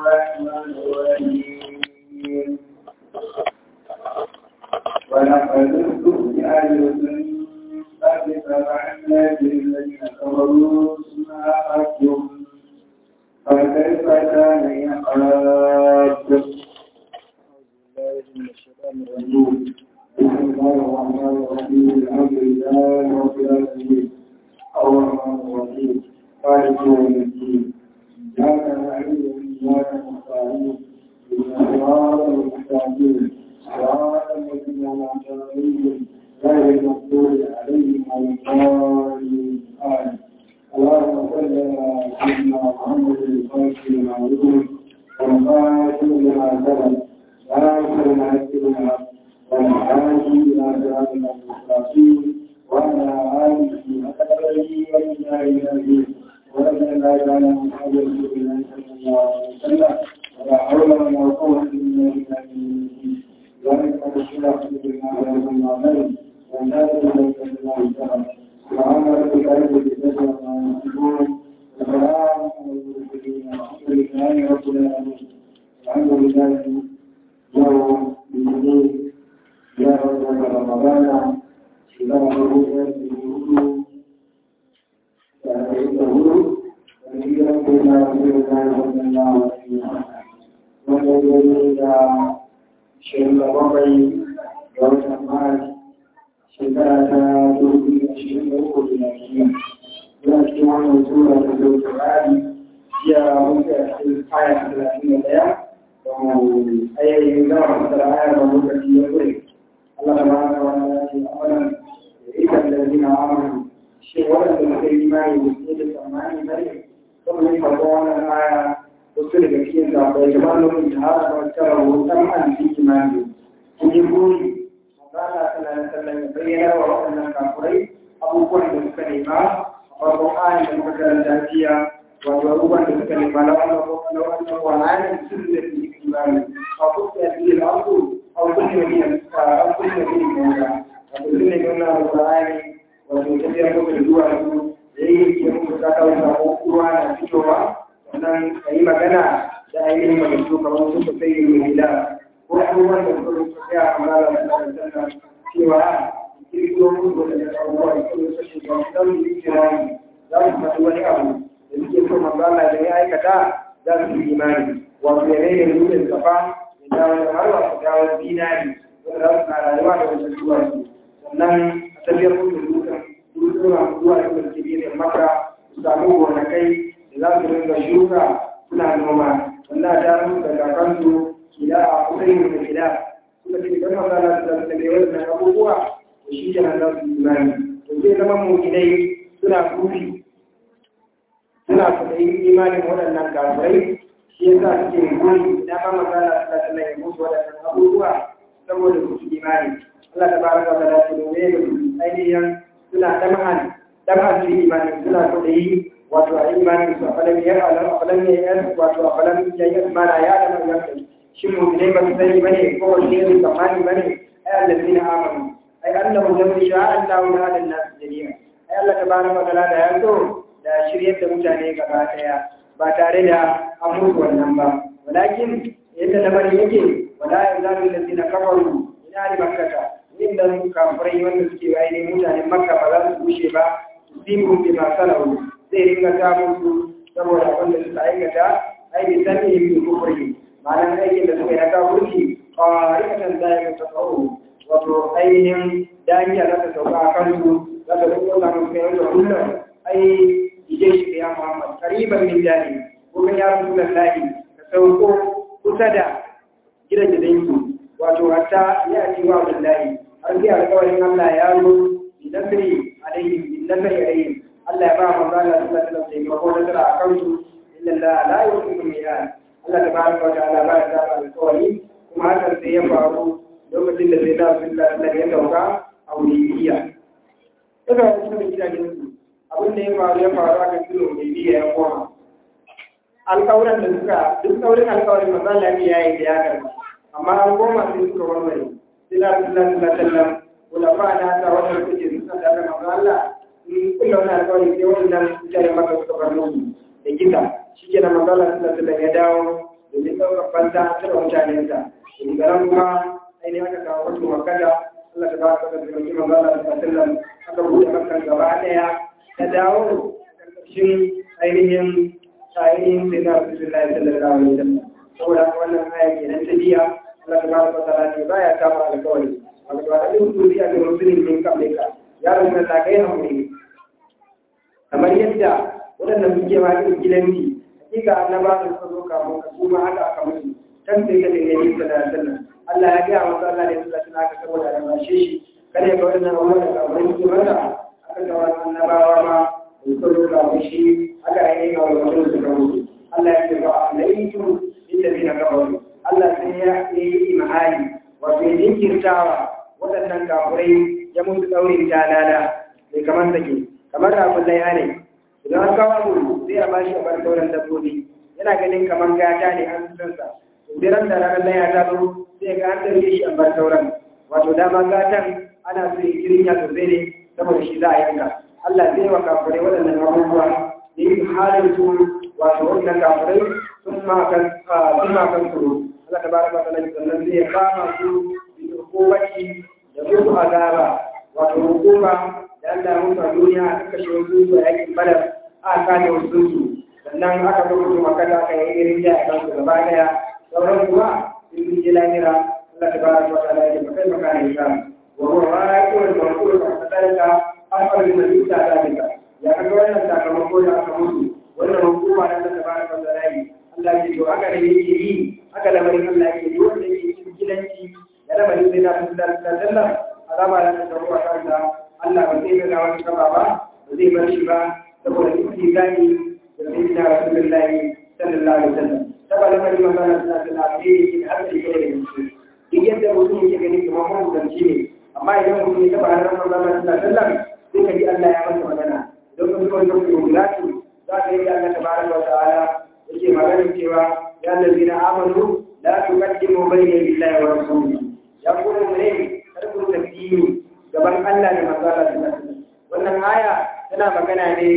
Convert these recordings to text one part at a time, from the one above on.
الرحمن الرحيم ولقد استهزئ برسل قد فعلنا بالذين كفروا ثم أخذتهم فكيف كان عقاب بسم الله الرحمن الرحيم الحمد لله رب العالمين الرحمن الرحيم مالك يوم الدين إياك نعبد وإياك نستعين اهدنا الصراط المستقيم صراط الذين أنعمت عليهم غير المغضوب عليهم ولا الضالين آمين اللهم صل على سيدنا محمد الفاتح لما يقول والخاتم لما سبق ناصر الحق بالحق والهادي إلى صراطنا المستقيم وعلى آله وصحبه وسلم أجمعين ورضي الله تعالى عن أصحاب رسول الله صلى الله عليه وسلم ولا حول ولا قوة إلا بالله ذلك الشرف بما عليكم وعليكم والناس إليك الله تعالى سبحان ربك رب العزة عما يصفون وسلام على المرسلين والحمد لله رب العالمين الحمد لله يوم الدين يا رب رمضان شباب الرؤيا بالوجود فأعيده ونجيرا بما رسول الله صلى الله عليه وسلم ونجيرا إلى شهر ربعي ووسط مارس shekara ta dubu ashirin da uku da lafiya yana cikin wannan tura da zai turari jiya wanda a cikin aya talatin da ɗaya da mu ayyayin zama masara aya da lokaci ya kure Allah da bana wani ya ce amalan da ikan da zina amalan shi waɗanda suka yi imani da su da tsammani bane kuma ne farko wannan aya wasu daga cikin da bai gaba lokacin da har da wata rahoton an fi imani sun yi buri Allah sallallahu alaihi ya bayyana wa waɗannan kafurai abubuwan da suka nema a farkon ayin da muka karanta jiya wato abubuwan da suka nema na wannan na wannan wa'ayin sun da su yi kimani a kusa da su da aku a kusa da yin a kusa da yin mawuka wato sun ne nuna da wa'ayin wato tafiyar muka da zuwa su da yi ke muku ta kawo sako ruwa na fitowa sannan ka yi magana da ainihin magana kamar su ka sai yi mai gida ko abubuwan da suka rufe ya amara da sannan cewa kirkiro musu da abubuwa da kuma su shiga don yi kirani za su faɗi wani abu da suke so manzala da ya aikata za su yi imani wato ya rage nufin safa ya dawo da har wasu dawo dinari wanda za su na rayuwa da wasu zuwa su sannan a tafiyar musu dukan dukan zuwa da suke biyu maka su samu gonakai da za su rinka shuka suna noma wannan ta musu da kakansu gida a kusurin da gida suka ce idan maza na da da bai wannan abubuwa to shi kenan za su yi imani to zai zama mu idai suna kufi suna kudayin imanin waɗannan kafirai shi ya sa suke goyi na ba maza na da da ya musu waɗannan abubuwa saboda su imani Allah ta baraka wa ta'ala ce ne da ainihin suna damahan damahan su imani suna kudayi wato a imanin su a falan ya a falan ya wato a falan ya yi mana ya da nan yankin shin mu'minai ba su sani bane ko wanne ne tsammani bane ai allazina amanu ai annahu lam yasha Allahu la hada nas jami'a ai Allah tabaraka wa ta'ala da ya so da shiryar da mutane gaba daya ba tare da an mutu wannan ba walakin yadda lamarin yake wala yazalu allazina kafaru ina ali makkata inda kafirai wanda suke ainihin mutanen makka ba za su bushe ba sibu bi ma salahu zai ringa samun su saboda abin da suka aikata ai bi sani bi kufri ma'anar aikin da suka yi na kafurci ƙwarikatan da ya tafawo wato ainihin daniya za ta sauka a kansu za ta rukun samun kai wanda kullum ai ije shi da ya muhammad kariban min jani kuma ya rasu da lahi ka sauko kusa da gidan gidansu wato hatta ya ci wa billahi har sai alƙawarin Allah ya zo bi nasri alaihim bi nasri alaihim Allah ya ba manzo Allah sallallahu alaihi wasallam taimako nasara a kansu inna Allah la yuhibbu al-mi'ad Allah ta baraka wa ta'ala ba ya saba alƙawari kuma hakan sai ya faru lokacin da sai da sun da ya dauka a wuriya. Daga wasu da gidajen su abin da ya faru ya faru aka kilo wuriya ya koma. Alƙawuran da suka duk saurin alƙawarin maza lafiya ya yi da ya karɓa. Amma an koma sai suka warware. Sai da sun da sun sallam kulafa na ta wannan kuke suna da manzo Allah in kulla wani alƙawari sai wannan mutane maka suka bar musu da gida shi ke na manzo Allah sallallahu alaihi ya dawo domin ɗaukar banta ta da mutanen ta daga nan kuma ainihin aka kawo wasu makada Allah ta ba ka da zirgin manzala da sallam aka buɗe makan gaba ɗaya ta dawo ƙarƙashin ainihin ainihin sai na Rasulullah sallallahu alaihi wasallam saboda wannan aya kenan ta biya Allah tabaraka wa ta'ala ne baya kama alƙawari wato a cikin duniya da musulmin min kablika ya rubuta ta kai hakuri kamar yadda waɗannan suke ma irin gidanci hakika annaba da suka zo kafin ka su ma haka aka musu kan sai ka dinga yin sallallahu alaihi wasallam Allah ya gaya masa Allah ne sallallahu alaihi wasallam aka saboda da bashe shi kada ya ga waɗannan abubuwan da kamar su mata aka ga wannan annabawa ma da suka zo kafin shi aka yi ga wannan su ka mutu Allah ya ce ba alaikum inda zina kafaru Allah sai ya yi imani wato ya jinkirtawa waɗannan kafurai ya musu ɗaurin jalala mai kamar take kamar rafin laiha ne idan an kawo abu sai a bashi a bar sauran dabbobi yana ganin kamar gata ne an san sa sai ran da ranar laiha ta zo sai ga an tarbe shi a bar sauran wato dama gatan ana so ya kirya sosai ne saboda shi za a yanka Allah zai wa kafurai waɗannan abubuwa da yi halin su wato wannan kafurai sun ma kan tsoro Allah ta baraka ta lafi sannan zai kama su da hukumaci da musu azaba wato hukuma da Allah ya mutu a duniya aka kashe wasu su a yakin badar aka kane wasu su sannan aka zo mutu makata aka yi irin jiya a kansu gaba daya sauran kuma sun sun je lahira Allah ta baraka ta lafi ba kai maka ne ka wa huwa ra'iul maqul fa kadalika afal min yuta dalika ya kaga wannan sakamako da aka mutu wannan hukuma da ta baraka ta lafi Allah ya ce haka da yake yi haka lamarin Allah yake yi wanda yake cikin gidanci da lamarin zai na fi da sallah azaba da ta tsaro a kansa Allah ba zai ga wani kaba ba ba zai bar shi ba saboda duk gani da zai na Rasulullahi sallallahu alaihi wasallam saboda lamarin manzon Allah sallallahu alaihi wasallam har sai kai da shi duk yadda mutum yake gani kamar mahukunci ne amma idan mutum ya taba ranar manzon Allah sallallahu alaihi wasallam sai ka ji Allah ya masa magana don kuma kuma kuma za ka yi da Allah tabaraka wa ta'ala yake maganin cewa ya lalzina amanu la tuqaddimu bayna lillahi wa rasulihi ya kuma ne kar ku tafiyi gaban Allah da manzo Allah sallallahu alaihi wannan aya tana magana ne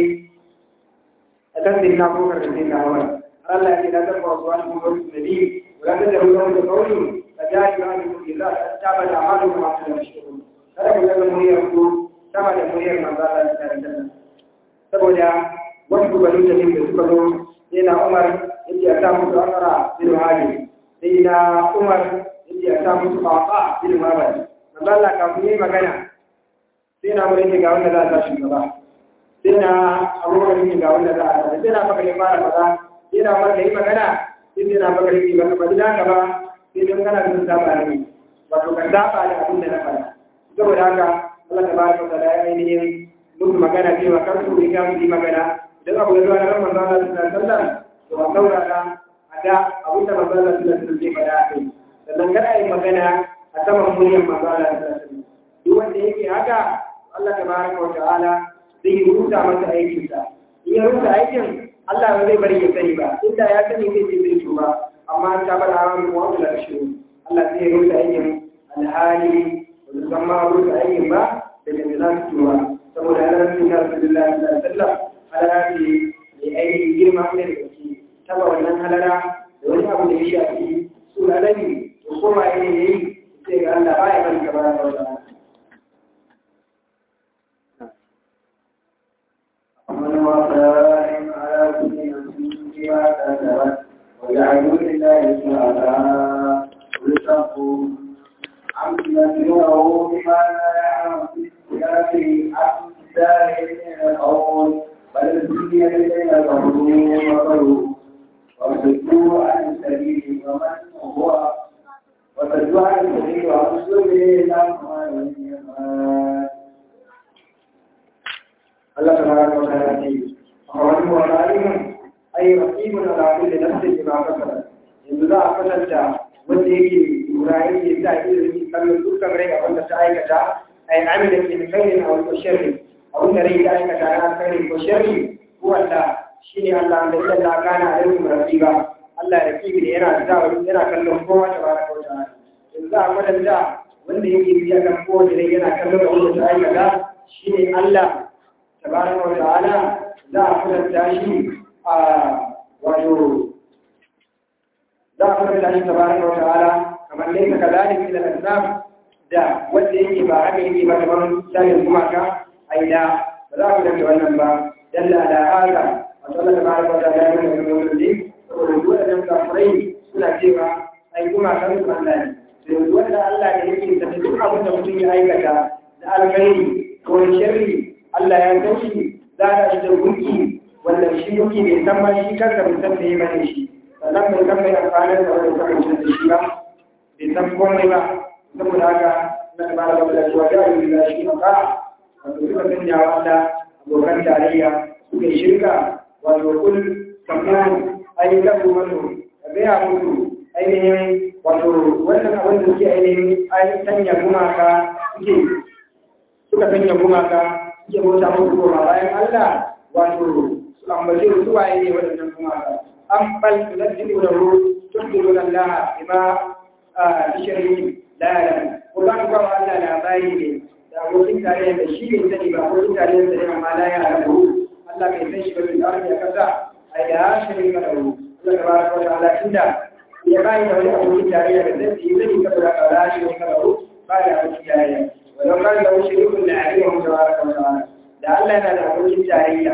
akan din na ko karin din na hawa Allah ya ce da ta ba su wani kuma nabi wala ta da ruwan da kauli da ya yi wani kuma illa ta ba da amalu ma ta da shi kada ku ga muryar ku sama da muryar manzo Allah sallallahu alaihi wasallam saboda wasu balin da suka zo sai na umar yake ya sa musu asara bin hali sai na umar yake ya sa musu fafa bin mabal manzo Allah kafin yi magana sai na mure ga wanda za a sa shugaba sai na abubakar yake ga wanda za a sa sai na bakar ya fara maza sai na umar da yi magana sai sai na bakar yake ba ka da ka ba sai don kana sun saba ne wato ka saba da abin da na faɗa saboda haka Allah ta baraka ta da ainihin musu magana cewa kar su riga mu yi magana idan abu ya zuwa na ramar zana su na sallar to a saurara a da abin da mazala su na sun zai fada a kai sannan kada yi magana a saman muryar mazala su na sun duk wanda yake haka Allah ta baraka wa ta'ala zai yi rusa masa aikinsa in ya rusa aikin Allah ba zai bari ya sani ba inda ya sani zai ce zai tuba amma ta bada hawa mu wanda la shi Allah zai rusa aikin alhali ba su san ma rusa aikin ba da da za su tuba saboda Allah sun ga Rasulullahi sallallahu alaihi wasallam halara ce mai ainihin girma ne da gaske taba wannan halara da wani abu da ya shafi su lalabi da kowa ya yi sai ga Allah baya bari ka bara da wata ومن وقائم على كل نفس بما كسبت وجعلوا لله شهداء رزقوا عم ينبئه بما لا يعلم في اختلاف أمثال من القول بل الدنيا الذين كفروا وكفروا وصدوا عن السبيل ومن هو وصدوا عن السبيل وأصلوا به الأموال Allah tabaraka wa ta'ala ce akwai wa alimun ay raqibun ala kulli nafsin bima kasabat yanzu za a kasanta wanda yake lura yake sa ido yake kallon dukkan rai abin da ta aikata ay amila fi khairin aw sharri abin da rai ta aikata na khairin ko sharri ko wanda shine Allah da Allah kana alaikum raqiba Allah raqibi ne yana da yana kallon kowa tabaraka wa ta'ala yanzu za a kwatanta wanda yake biya kan kowace rai yana kallon abin da ta aikata shine Allah tabaraka wa ta'ala za a kwatanta shi a wato za a sifanta shi tabaraka wa ta'ala kamar laysa kadhalika ila al-asnam da wanda yake ba haka yake ba kamar sanin gumaka aida ba za ku dace wannan ba dalla ala hada wa sallallahu tabaraka wa ta'ala ya nuna kamar wannan saboda duk wadannan kafirai suna cewa ai gumakan su Allah ne sai wanda Allah ne yake da duk abin da mutum ya aikata da alkhairi ko sharri Allah ya san shi za a shi da gunki wanda shi gunki bai san ma shi kansa bai san bai bane shi sannan bai san mai amfanin da wani kasance da shi ba bai san komai ba saboda haka na da malaka da cewa ya yi da shi ka wato suka sanya wa Allah abokan tarayya suka yi shirka wato kul kamar ayyukan wani ka gaya musu ainihin wato wannan abin da suke ainihin ainihin sanya gumaka suke suka sanya gumaka suke bauta musu goma bayan Allah wato su ambace su waye ne waɗannan gumaka an bal tunzilu da ru tunzilu da Allah bima bishiri la ya ko za ku ba Allah labari ne da abokin tare da shi ne sani ba abokin tare da sani amma la ya rabu Allah bai san shi ba bai tsara ya kasa ai da shirin ka da ru Allah tabaraka wa ta'ala inda ya bayi da wani abokin tarayya da zai yi zai saboda kawara shi ne kawaro ba da abokin tarayya wadon kan da wuce rukun da ariya mu tabaraka wa ta'ala da Allah yana da abokin tarayya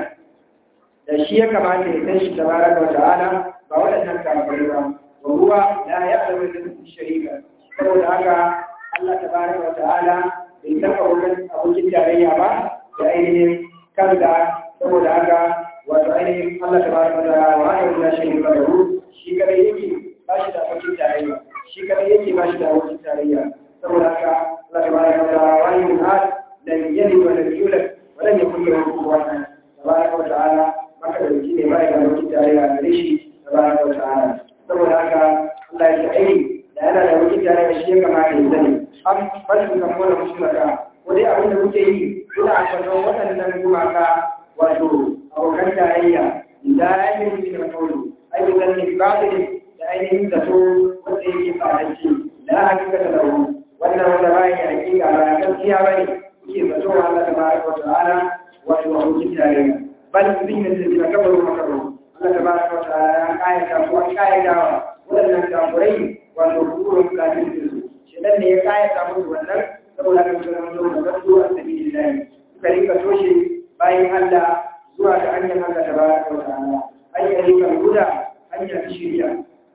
da shi ya kamata ya san shi tabaraka wa ta'ala ba waɗannan kafirai ba wa huwa la ya'lamu da sharika saboda haka Allah tabaraka wa ta'ala bai san abokin abokin tarayya ba da ainihin kansa saboda haka wato ainihin Allah tabaraka wa ta'ala wa ha'ala la sharika lahu shi kadai yake ba shi da abokin tarayya shi kadai yake ba shi da abokin tarayya saboda haka Allah tabaraka wa ta'ala wa yin hal lam yalid wa lam yulad wa lam yakul lahu kufuwan ahad tabaraka wa ta'ala maka da ne ba ya da abokin tarayya gare shi tabaraka wa ta'ala saboda haka Allah ya ce da yana da abokin tarayya shi ya kamata ya sani an fasu kan wani musulmaka ko dai abin da kuke yi kuna ambaton waɗannan gumaka wato abokan tarayya da ya yi da kaulu ayyukan ne ba da ainihin zato wanda yake fadanci da hakika da lahu wannan wanda ba ya hakika ba gaskiya bane kuke zato wa Allah tabaraka wa ta'ala wato abokin tarayya bal bin da zai kabaru makaru Allah tabaraka wa ta'ala ya kayyata ko an kayyata wannan kafirai wato hukumar kafin su shedan ne ya kayyata musu wannan saboda kan su zama zuwa da su a sabilillah suka rika toshe bayan Allah zuwa ga hanyar Allah tabaraka wa ta'ala ayyukan guda hanyar shiriya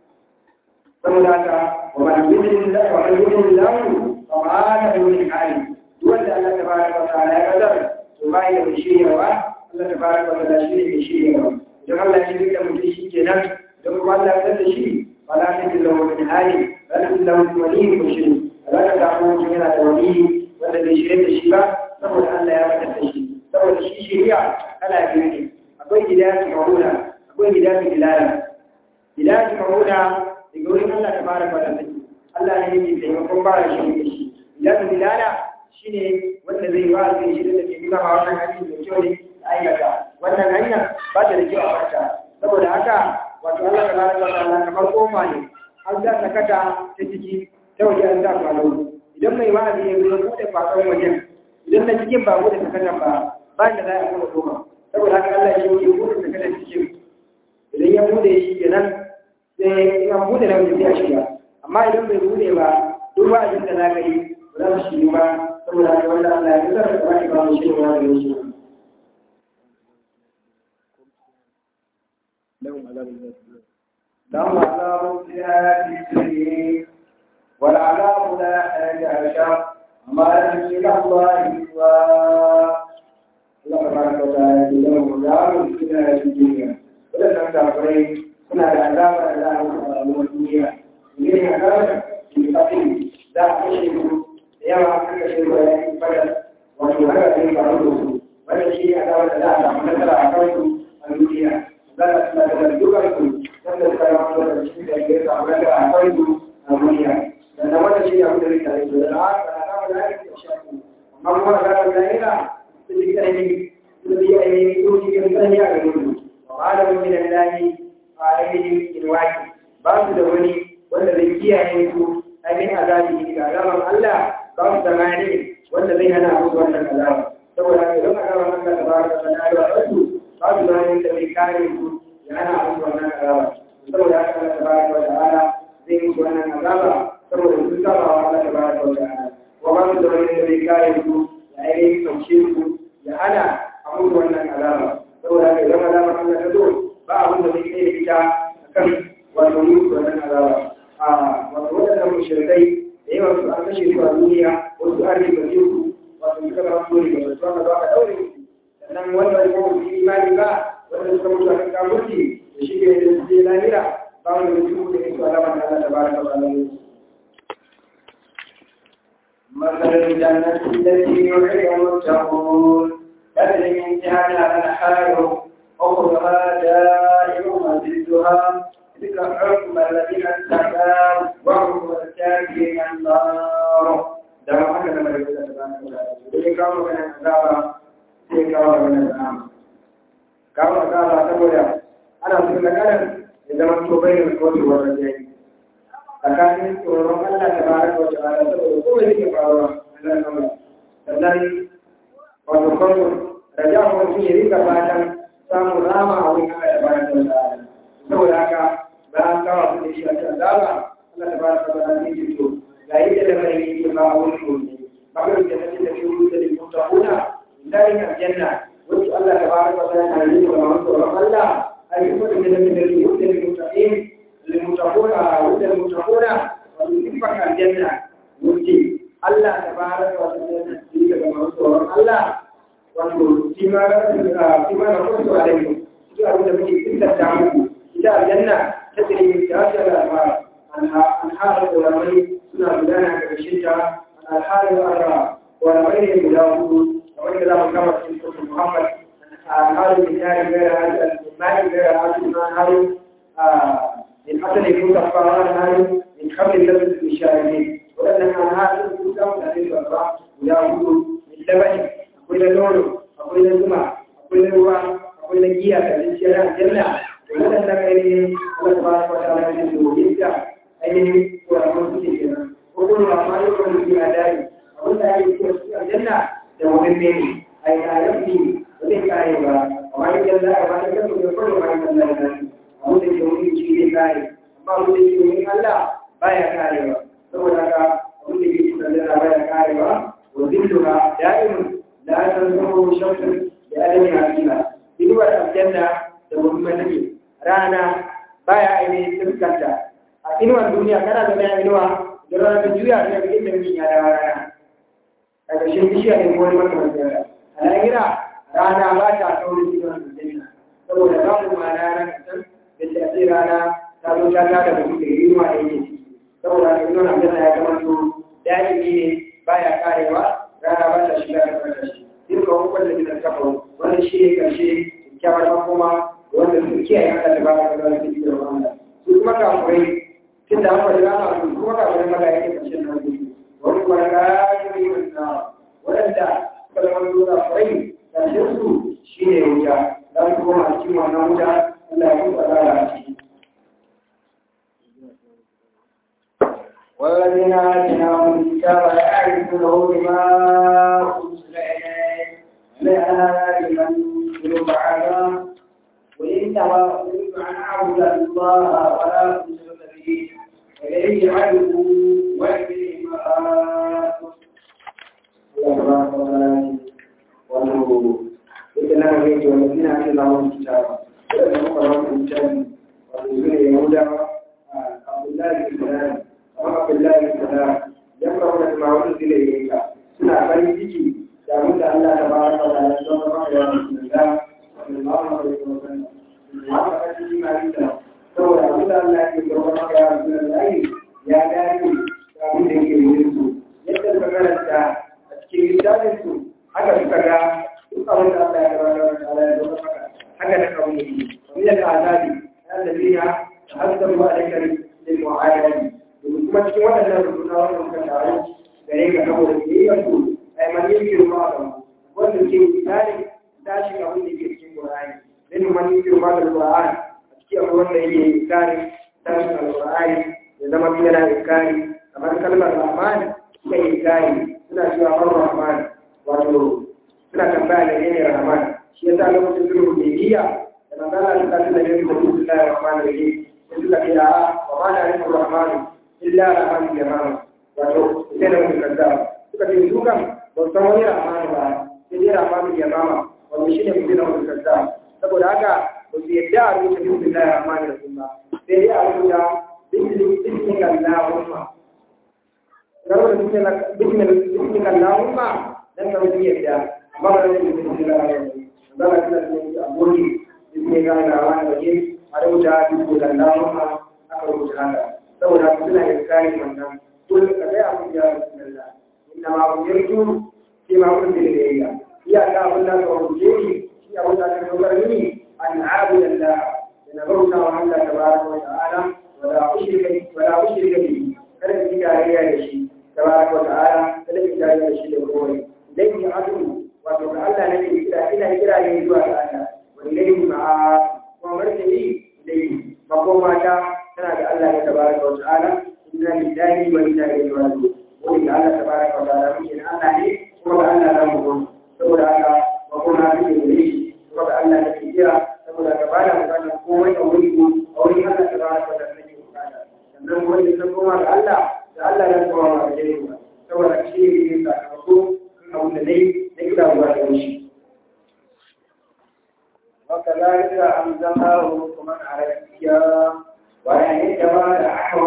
saboda haka wa man yudin Allah wa man yudin Allah fa ma la yudin hali wanda Allah tabaraka wa ta'ala ya kadar to bai da shiriyawa Allah tabaraka wa ta'ala shi ne mai shiriyawa idan Allah ya shirya mutum shi kenan don kuma Allah ya da shi fa la yudin lahu min hali la yudin lahu min wali mushrik Allah ya samu mutum yana da wali wanda bai shirya da shi ba saboda Allah ya fada da shi saboda shi shiriya kala biyu ne akwai hidayatu mahula akwai hidayatu dilala hidayatu mahula daga wurin Allah ta fara fara saki Allah ne yake taimakon ba da shi da shi idan bilala shine wanda zai wa zai shi da ke nuna ma wannan hanyar da kyau ne da aikata wannan hanya ba ta da kyau a farta saboda haka wato Allah ta fara fara kamar kofa ne an za ta kata ta ciki ta waje an za kwalo idan mai wa'azi ya zo bude kwakwan wajen idan na cikin ba bude sakatan ba ba da za a kuma koma saboda haka Allah ya yi bude sakatan cikin idan ya bude shi kenan sai ya bude da wani ya shiga amma idan bai bude ba duk wa'azin da za ka yi ba za su shi ba saboda haka wanda Allah ya zara da ba ba mu shi ba da shi لهم عذاب فيها في والعذاب لا حاجة أشر وما إلى الله سوى Allah tabaraka wa ta'ala ya yi da mu da mu cikin wannan kafirai suna da azaba da za a musu a rayuwar duniya ne azaba da kafin za a kashe su da yawa aka kashe su da yayin fadar wato haka zai faru da su wannan shi ne azaba da za a samu nasara a kansu a duniya za a suna da dukkan su wanda suka yi wani lokaci shi da ya samu nasara a kansu a duniya sannan wannan shi ne abin da zai tare su da haka azaba da ake shafu amma kuma azaba da yana su ji ainihin su ji ainihin su ji kan ya ga mutu malamin min Allah a ainihin ilwaki ba su da wani wanda zai kiyaye su ainihin azabi ga azaban Allah ba su da mani wanda zai hana musu wannan azaba saboda haka idan azaban Allah ta baraka ta ta'ala ba su ba su da wani da zai kare su ya hana musu wannan azaba saboda haka Allah ta baraka wa ta'ala zai yi wannan azaba saboda sun saba wa Allah tabaraka wa ta'ala wa ba su da wani da zai kare su ya ainihin kauce su ya hana a mutu wannan azaba saboda haka idan azabar Allah ta zo ba abin da zai kai da ita akan wato mutu wannan azaba a wato waɗannan mushrikai da yawan su an kashe su a duniya wasu an riba su wato suka zama su riba su aka zo aka daure su sannan wanda ya kuma su imani ba wanda suka mutu a kan kamurci da shi ne da su je lahira ba wanda mutum da ya su alama da Allah ta baraka wa ta'ala مثل الجنة التي يوعد المتقون تجري من تحتها الأنهار أخرها دائم وزدها تلك حكم الذين اتقوا وحكم الكافرين النار da ba haka da mai da ta bani da sai kawo magana azaba sai kawo magana azaba kawo azaba saboda ana so da kalan ya zama to bai da kotu wannan yayi tsakanin tsoron Allah da baraka wa ta'ala saboda komai yake faruwa Allah sama sannan wato farko raja ko mutum ya rika fatan samun rama a wurin Allah da baraka wa ta'ala saboda haka bayan kawo abin da shi a cikin azaba Allah da baraka wa ta'ala zai to ga yadda da mai yake ba a wurin gobe bakar da take da shi da mutaquna dalin aljanna wacce Allah ta baraka wa ta'ala ya yi wa masu tsoron Allah ai kuma da da da da mutaqin lilmutaquna wa lil mutaquna wa sifat aljanna wacce Allah ta baraka wa ta'ala ya yi ga masu tsoron Allah wato shi ma ga shi ma na kusa da mu shi abin da muke tsintata muku ita aljanna ta tsiri ta ta da anhar da ramai suna gudana a ƙarshen ta alhalin arra wani mai ne guda hudu kamar da za mu kama cikin sosu muhammad alhalin da ya yi gara hajji al-mani gara hajji na haru min asali kun kafa na haru min kamar da su fi shari'i waɗannan alhalin sun samu da zai babba guda hudu min labani akwai na nono akwai na zuma akwai na ruwa akwai na giya da cinciyar aljanna waɗannan ainihin Allah ta ba ta wata alaƙa da domin ainihin kuramun suke kenan ko kuma ba ma yau kan mutum a dari abin da ake cewa su aljanna da wani mene a yi alaƙi ba zai kare ba amma yin janna a wani kan mutum kawai ba yin janna da abin da ke wani shi zai kare amma abin da ke wani Allah baya kare ba saboda haka abin da ke cikin aljanna baya kare ba wa zilluha da'imun la tanzuru shamsun da adami hakila inuwar aljanna da wani matake rana baya ainihin fuskanta a inuwar duniya kana da mai inuwa da rana ta juya ta ga inda mutum ya dawo rana a ƙarshen bishiya ne ko wani makamanci yara a lahira rana ba ta saurin inuwar duniya saboda za mu ma rana kan da ta ce rana ta zo ta tada da mutum inuwa da yake ciki saboda haka inuwar aljanna ya zama to daɗi ne baya karewa rana ba ta shiga da farka shi duka wani wanda ke da kafa wannan shi ne ƙarshe kyakkyawar makoma wanda su kiyaye Allah da ba ka da wani da wannan su kuma kafurai tunda an faɗi rana su kuma kafurai maza yake ƙarshen nan su wani kuma ga yi wanda waɗanda suka zama zuwa kafurai ƙarshen su shi ne wuta za su koma a cikin wannan wuta Allah ya kuma tsara a ciki. والذين آتيناهم الكتاب يعرفونه بما أنزل إليه لأنا لمن يتلو بعدا وإن تولوا عن أعبد الله ولا أشرك به إليه عدو وإليه مآب Allah ta ba ka da wato ita na ga yake wanda ina ake zawon kitaba da muka rawa kitabi wato su ne Yahudawa Abdullahi bin Salam amma Abdullahi bin Salam yan ba wanda ma wani zile ne ka suna farin ciki da abin da Allah ta ba ka da don ba ka yawan sunna sallallahu alaihi wa sallam haka ka ji ma ita saboda abin da Allah ya ke ba ka yawan sunna ya dace da abin da yake yin su yadda ka karanta a cikin littafin su haka suka ga duk abin da Allah ya gaba da Allah ya zama maka haka da kawai ne kamar da azabi ya da biya da hasar wa da kare da mu'ayani domin kuma cikin waɗannan rubuta wannan kan tare gare ka saboda biyayyar su ai man yin girma da wanda ke misali tashin abin da ke cikin Qur'ani dan man yin girma da Qur'ani a cikin abu wanda yake misali tashin Qur'ani ya zama yana inkari kamar kalmar Rahman suka yi inkari suna cewa Ar-Rahman wato suna tambaya da ne Rahman shi yasa lokacin sulhu Hudaybiya da manzala ta tafi da ne da Bismillahir Rahmanir Rahim suka ce a wa ma na rikin rahmanu illa rahmanu yamama wato sai da mutum kaza suka ce su kan ba san wani rahmanu ba sai dai rahmanu yamama wato shi ne mutum da mutum kaza saboda haka ba su yadda a rubuta bismillah rahmanu rahim ba sai dai a rubuta bismillah allahumma na rubuta bismillah allahumma dan ka rubuta yadda amma ba da bismillah rahmanu zama suna cikin abuji bismi ga da wani waje a rubuta bismi da lahumma aka rubuta haka saboda suna da kari wannan dole ka ga abin ya bismillah inna ma umirtu fi ma kuntu ilayya iya ka abin da ka rubuce ni shi abin da ka rubuta ni an abuda Allah da na bauta wa Allah tabaraka wa ta'ala wa la ushrika wa la ushrika bihi kada ki tarayya da shi tabaraka wa ta'ala kada ki tarayya da shi da kowa dai ni adu wato ga Allah nake kira ina kira ne zuwa ga Allah wa ilayhi ma'a kuma martani ilayhi makoma ta tana da Allah ya tabaraka wa ta'ala inna lillahi wa inna ilaihi raji'un wani ga Allah tabaraka wa ta'ala muke na Allah ne kuma ga Allah za mu go saboda haka makoma ta ke gare shi kuma ga Allah nake kira saboda ka bada bukatar komai a wuri ko a wuri Allah tabaraka wa ta'ala nake bukata sannan wani sun koma ga Allah da Allah ya koma ga gare mu saboda shi ne ke sakamako kan abin da dai إلا وحده وكذلك أنزلناه حكما عربيا وإن تولى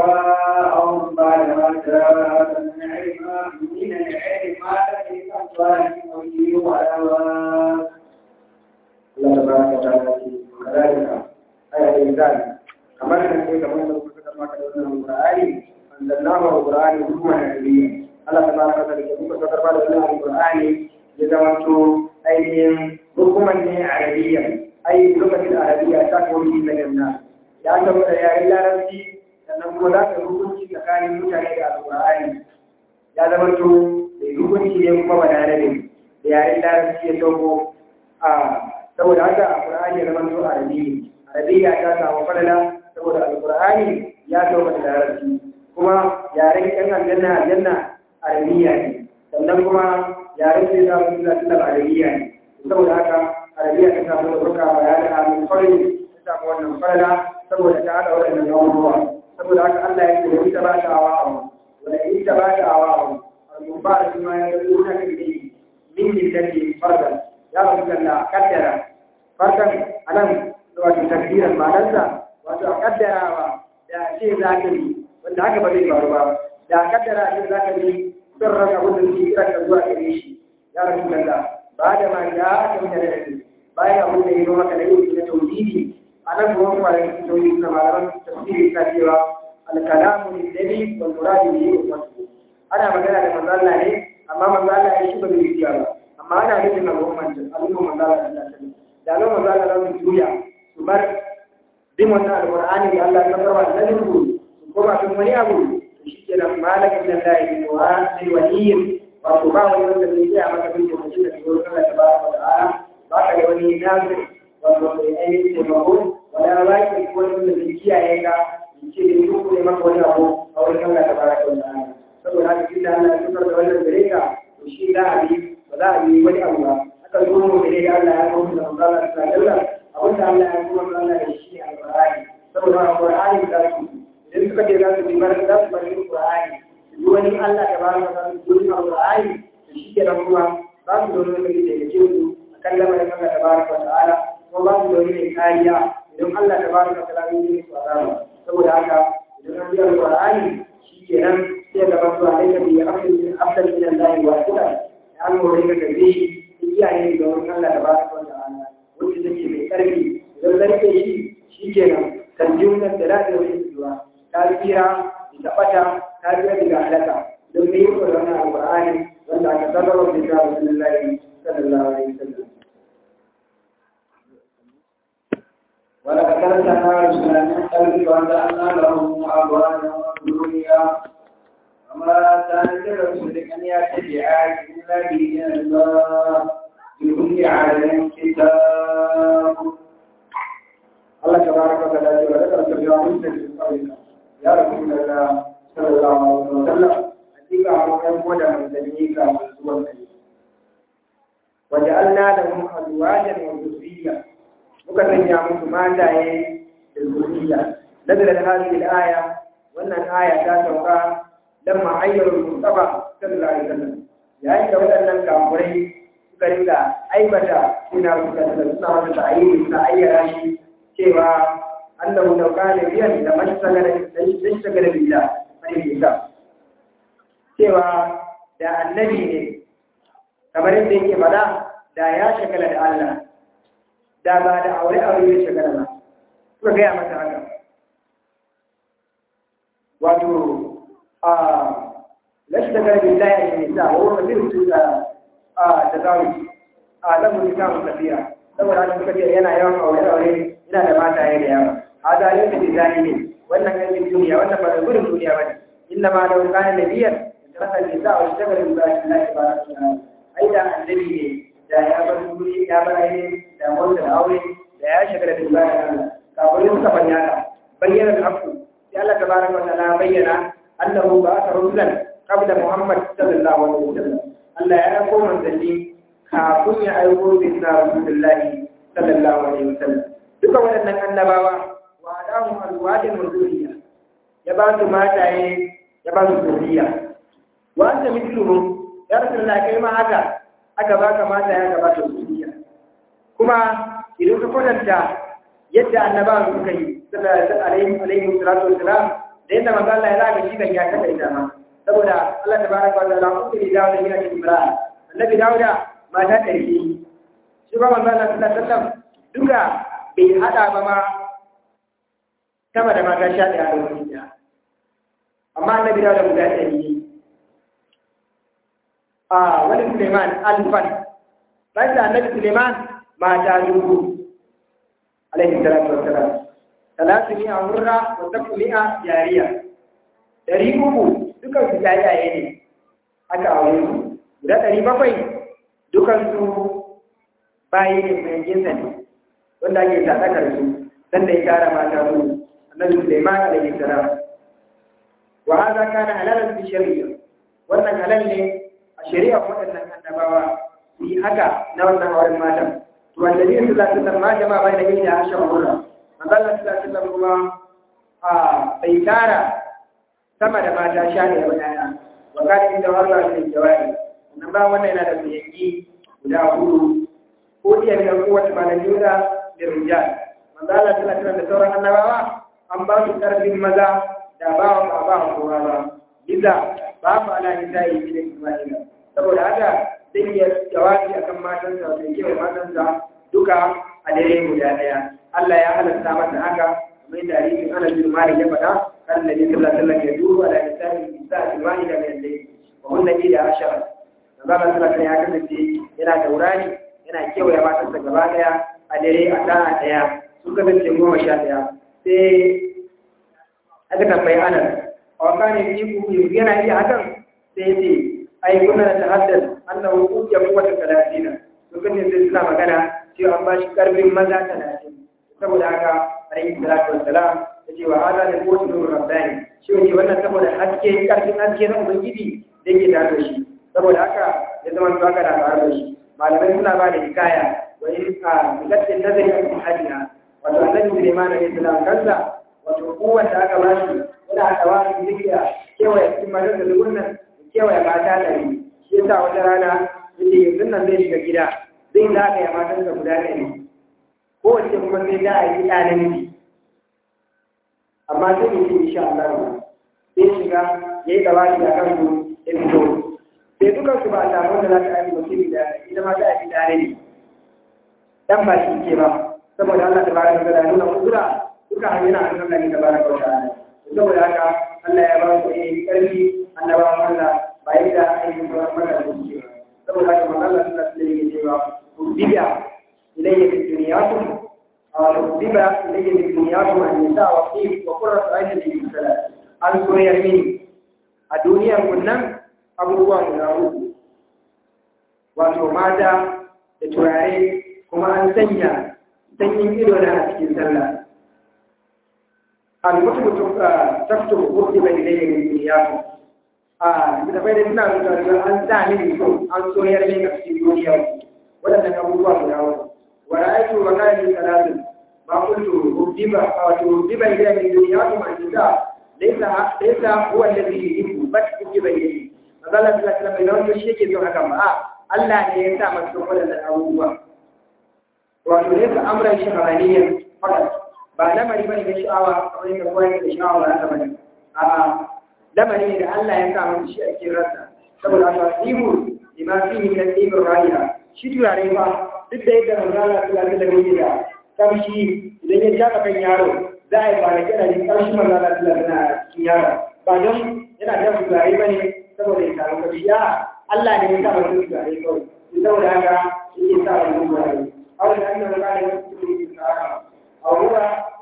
أحواءهم بعد ما جاءت من علم من العلم ما لم أصلهم وجيه وأوان الله تبارك وتعالى وكذلك آية الإنسان كما نحن كما نقول كما كتبنا القرآن أنزلناه القرآن حكما عربيا الله تبارك وتعالى كما كتبنا القرآن ya zamanto ainihin hukumar ne arabiya ai lokacin arabiya ta kori na ganna ya zama da yayin larabci sannan kuma za ka hukunci tsakanin mutane da alƙur'ani ya zamanto da hukunci ne kuma ba da da yayin larabci ya sauko a saboda haka alƙur'ani ya zamanto arabiya arabiya ta samu falala saboda alƙur'ani ya sauka da larabci kuma yaren yan aljanna aljanna arabiya ne sannan kuma yaren sai za su zai da arabiya ne saboda haka arabiya ta samu da burka ba ya da amin kwarai ta samu wannan farala saboda ta haɗa waɗannan abubuwa saboda haka Allah ya ce da ita ba ta awa awa wanda ita ba ta awa awa al-mufa da kuma ya ga duna kan da min lillahi fardan ya rabu da kaddara fardan anan wato takdiran ma'anarsa wato a kaddarawa da ce za ka yi wanda haka ba zai faru ba da kaddara ce za ka yi son raka wanda suke kira ka zuwa gare shi ya rasu da ba da ma ya aka mutane da kai bayan abin da ya zo maka da yau na tauhidi a nan kuma kuma da cikin tauhidi na malaman tafsiri ta cewa alkalamu ne dali wal muradi ne yau wasu ana magana da manzo Allah ne amma manzo Allah ya shi ba zai yi ba amma ana nufin al'umman al'umman manzo Allah ta sani da al'umman manzo Allah za su juya su bar bin wannan alqur'ani da Allah ya karba da nabi su koma kan wani abu shi ke nan malakin da Allah ya yi wa sai waliyin wato ba wani wanda zai iya maka bin da mutum da ke wurin Allah tabaraka wa ta'ala ba ka da wani nazir wato mai ainihin taimako wala ba ki ko wani wanda zai kiyaye ka in ce da duk ne maka wani abu a wurin Allah tabaraka wa ta'ala saboda haka tunda Allah ya tukar da wannan gare ka to shi za a bi ba za a bi wani abu ba aka zo mu da Allah ya kawo da Allah ta dalla abin da Allah ya kuma Allah da shi alqur'ani saboda alqur'ani da su idan suka ce za su bi bar za su bari alqur'ani duk wani Allah ta baraka ta duk alqur'ani to shi ke nan kuma ba su da wani da ke ce su akan lamarin Allah tabaraka wa ta'ala kuma ba su da wani kariya idan Allah tabaraka wa ta'ala ya yi su azaba saboda haka idan an bi alqur'ani shi ke nan sai ga basu alaika bi afdal afdal min Allah wa kula an gore ka gabe shi iyaye da wurin Allah tabaraka wa ta'ala wanda take mai karfi idan zarke shi shi ke nan kan jumlar da da wani zuwa ta tsira da fata ta tsira daga halaka don mai yi wa wannan alqur'ani wanda aka sarrafa da ta Rasulullahi sallallahu alaihi wasallam ولقد أرسلنا رسلا من قبلك وجعلنا لهم أبوانا وذريا وما كان لرسول أن يأتي بآية إلا بإذن الله لكل عالم كتاب الله تبارك وتعالى ولقد أرسلنا رسلا من قبلك يا رسول الله صلى الله عليه وسلم حقيقة أمرهم ولا من ذلك من وجعلنا لهم أزواجا وذريا muka sanya musu mataye da zuriya nazalat hadhihi al-aya wannan aya ta sauka lamma ayyara al-mustafa sallallahu alaihi wasallam yayin da waɗannan kafirai suka rinka aibata suna suka suna wata ta'ayyuri suna ayyara shi cewa annahu law kana biyan da mashtagala mashtagala billah sai bisa cewa da annabi ne kamar yadda yake fada da ya shagala da Allah da ba da aure aure ya shagala ba suka gaya mata haka wato a lashtagala billahi ya nisa wa wani mutum da a da zawi a lamu nisa mu tafiya saboda haka suka ce yana yawan aure aure yana da mata ya da yawa hada yin da bizani ne wannan yankin duniya wannan ba da gudun duniya ba ne inna ma da wukani da biyar da rasa nisa wa shagala billahi Allah ya ba su ai da annabi ne da ya bar duniya ya bar ainihin da wanda da aure da ya shagala billahi Allah kafin suka bayyana bayyana al-haqqu sai Allah tabaraka wa ta'ala bayyana annahu ba'atha rusulan qabla Muhammad sallallahu alaihi wasallam Allah ya dauko manzanni kafin ya aiko bisna Rasulullahi sallallahu alaihi wasallam duka waɗannan annabawa wa adamu alwadin zuriya ya ba su mataye ya ba su zuriya wa anta mithluhum ya Rasulullah kai ma haka aka baka mataye aka ba su zuriya kuma idan ka kwatanta yadda annabawa suka yi sallallahu alaihi salatu wassalam da yadda manzo Allah ya zaga shi kan ya kada ita ma saboda Allah tabaraka wa ta'ala kun da dawo da yana cikin bara annabi Dawuda mata ɗari shi ba manzo Allah sallallahu alaihi wasallam duka bai hada ba ma sama da mata sha ɗaya da wani ɗaya amma annabi Dawuda guda ɗari a wani Suleiman alfan bayan da annabi Suleiman mata dubu alaihi salatu wassalam talatu mi'a hurra wa taku mi'a jariya dari uku dukan su jayaye ne aka aure su guda ɗari bakwai dukan su bayi ne mai jinsa ne wanda ake sadakar su sanda ya tara mata su annabi Sulaiman alaihi salam wa hada kana halalan fi shari'a wannan halal ne a shari'a waɗannan annabawa su yi haka na wannan auren matan to wanda ne su zata san ma jama'a bai da gida a shan hurra manzo Allah sallallahu alaihi kuma a bai tara sama da mata sha ne da wadaya wa kana inda Allah ne jawabi nan ba wannan yana da kuyangi guda hudu ko iya da kowace malami da da rijal manzo Allah sallallahu alaihi da sauran annabawa an ba su karfin maza da ba wa ba ba kowa ba biza ba mu ala nisa'i min Isma'ila saboda haka zai iya jawabi akan matansa da kewa matansa duka a dare guda daya Allah ya halatta masa haka kamar yadda hadisin Anas bin Malik ya faɗa kan Nabi sallallahu alaihi wasallam ya duba ala nisa'i nisa'i wahida min al-layl wa hunna ila ashara Nabi sallallahu alaihi ya kasance yana taurari yana kewaye matansa gaba daya a dare a sa'a daya sun kasance goma sha daya sai aka tambayi Anas a wakane yi ku yana iya hakan sai ce ai kuna da tahaddas annahu ujiya quwwata 30 to kan sai suna magana cewa an bashi karfin maza 30 saboda haka alayhi salatu wassalam yace wa hada da quwwatu nur rabbani shi ne wannan saboda haske karfin haske na ubangiji da yake tare da shi saboda haka ya zama to haka da tare da shi malamai suna ba da hikaya wa in a milatin nazari a cikin hajjina wato annabi Sulaiman alayhi salam kansa wato kowanne aka bashi yana da wani zikiya kewaye cikin matar da lugunan kewaye mata ɗari shi yasa wata rana yake yanzu nan zai shiga gida zai zagaya matan da guda ɗari kowace kuma sai za a yi ɗa namiji amma sai ya ce insha Allah sai shiga ya yi dawaki a kan su ya fito sai dukan su ba a samu da za ta yi mutum da ita ma ta yi ɗa ne dan ba shi ke ba saboda Allah ta baraka da nuna kudura duka hanyar a kan Allah ta baraka wa ta'ala saboda haka Allah ya ba su ne ƙarfi annabawan Allah ba yadda ainihin sauran mata da suke ba saboda haka man Allah suna suna yake cewa rubiya ilayya fi duniyakum rubiya ilayya fi duniyakum an nisa wa fi wa qurratu aynin li salat an soyar mini a duniyar kun nan abubuwa guda uku wato mata da turare kuma an sanya sanyin ido na a cikin sallah al-mutu taftu rubiya ilayya fi duniyakum a da bai da suna rubuta an sa mini so an soyar min a cikin duniya waɗannan abubuwa guda uku wa ra'aytu wa kana salatu ba kuntu ubdiba wato ubdiba ila min duniyakum an tuda laysa laysa huwa alladhi yuhibbu bal ubdiba ilayhi manzo Allah sallallahu alaihi wasallam bai shi yake son haka ba Allah ne ya sa masa wadannan abubuwa wato laysa amran shahraniyan fakat ba lamari bane da sha'awa kamar yadda kowa yake da sha'awa ba haka bane a'a lamari ne da Allah ya sa masa shi a cikin ransa saboda tasibu lima fihi min al-ibr ra'iha shi turare ba duk da yadda manzo Allah sallallahu alaihi wasallam ya kamshi idan ya jaka kan yaro za a yi ba da kira ne kamshi manzo Allah sallallahu alaihi wasallam cikin yaro ba don yana da turare bane saboda ya samu kamshi a Allah ne ya sa masa turare kawai saboda haka yake sa masa turare أولا أنه لا يمكن الإسلام أو هو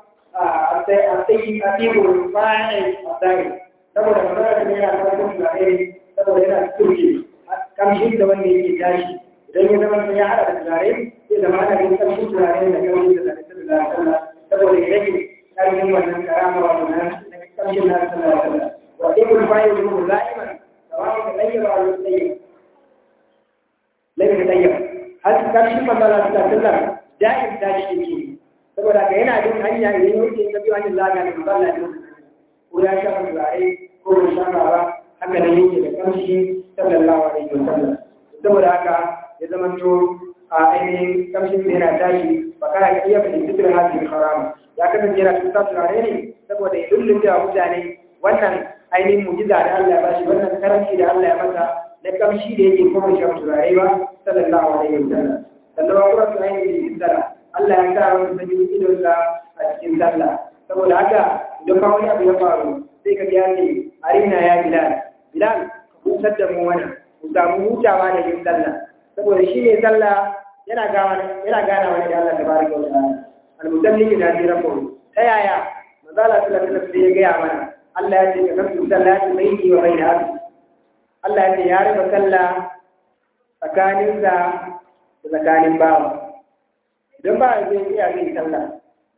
الطيب الفاعل الدائم saboda magana da yana da kuma turare saboda yana turke kamshin da wanda yake tashi idan ya zama ya hada da turare sai zama ana yin kamshin turare da kamshin da zaka da sallah saboda ya rage karfin wannan karama wa wannan kamshin na sallah sallah wa ibn fa'il lahu la'iman sawa da layyaba wa layyaba layyaba layyaba har karshen manzala ta sallar da'in tashi yake saboda ka yana bin hanya idan yake ka biyo hanyar zaga da manzala ne ko ya sha turare ko ya sha ba haka nan yake da kamshi sallallahu alaihi wasallam saboda haka ya zama to a ainihin kamshin da yana tashi ba kana ka iya bin fitar hadin haram ya kasance yana tuta turare ne saboda ya lullunta wa mutane wannan ainihin mujiza da Allah ya bashi wannan karanci da Allah ya masa na kamshi da yake kuma shan turare ba sallallahu alaihi wasallam sannan wa kuma tunayi da cikin sallah Allah ya sa wani sanin idonsa a cikin sallah saboda haka idan ba wani abu ya faru sai ka biya ne arina ya bilal bilal ka hutar da mu wannan mu samu hutawa da yin sallah saboda shi ne sallah yana gawa yana gana wani da Allah tabaraka wa ta'ala al-musalli da ji rabbu ta yaya manzala sallallahu alaihi wasallam ya gaya mana Allah ya ce ka kasu sallati baini wa baina abdi Allah ya ce ya raba sallah tsakaninsa da tsakanin bawa idan ba zai iya yin sallah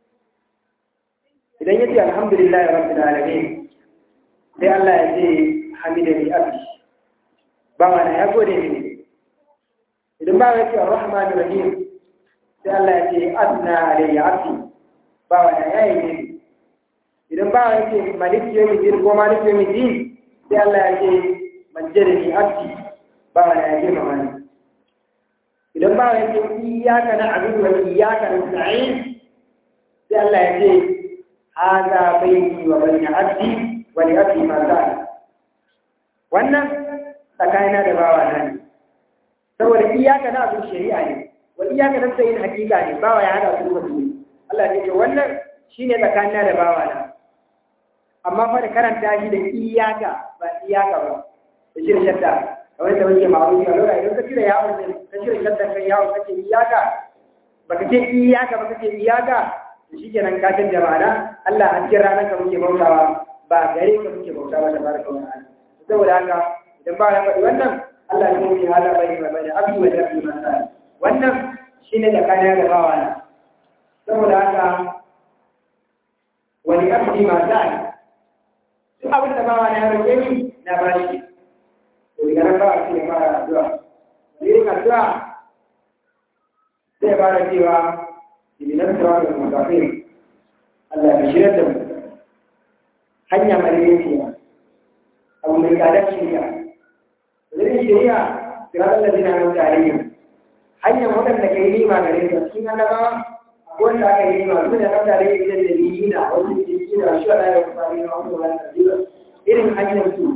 idan ya ce alhamdulillah ya rabbil alamin sai Allah ya ce hamidani abdi bawa na ya gode mini idan bawa ya ce arrahman rahim sai Allah ya ce asna alayya abdi bawa na ya yi mini idan bawa ya ce malik yawmiddin ko malik yawmiddin sai Allah ya ce majjadani abdi bawa na ya girmama ni idan ba ya ce iyaka na abudu wa iyaka na sa'in sai Allah ya ce haza baini wa bayna abdi wa li abdi ma za'a wannan tsakanina da bawa na ne saboda iyaka na abu shari'a ne wa iyaka na sa'in hakika ne bawa ya hada su da su Allah ya ce wannan shine tsakanina da bawa na amma fa da karanta shi da iyaka ba iyaka ba da shirin shadda kamar da wani ma'arufi a lura idan ka cire yawon ne ka cire shaddan kan yawon kake iyaka baka ce iyaka baka ce iyaka to shikenan ka canja ma'ana Allah a cikin ranar ka muke bautawa ba gare ka muke bautawa da baraka wa ta'ala saboda haka idan ba ya faɗi wannan Allah ya yi hala bai ma bai abdu wa rabbi ma sa wannan shine da kana da bawa na saboda haka wani abdi ma sa duk abin da bawa na ya roƙe ni na bashi daga nan ba a ce fara addu'a yin addu'a zai fara cewa ibinan tsawa da mutafin Allah ya shirya da mu hanya madaidaiciya abu mai tsadar shirya zai shirya kira da zina nan tarihi hanyar waɗanda ka yi nima gare su cikin annabawa wanda aka yi nima su da kan tare da idan da yi na wasu ke da shi wa ɗaya da kwari na wasu wani irin hanyar su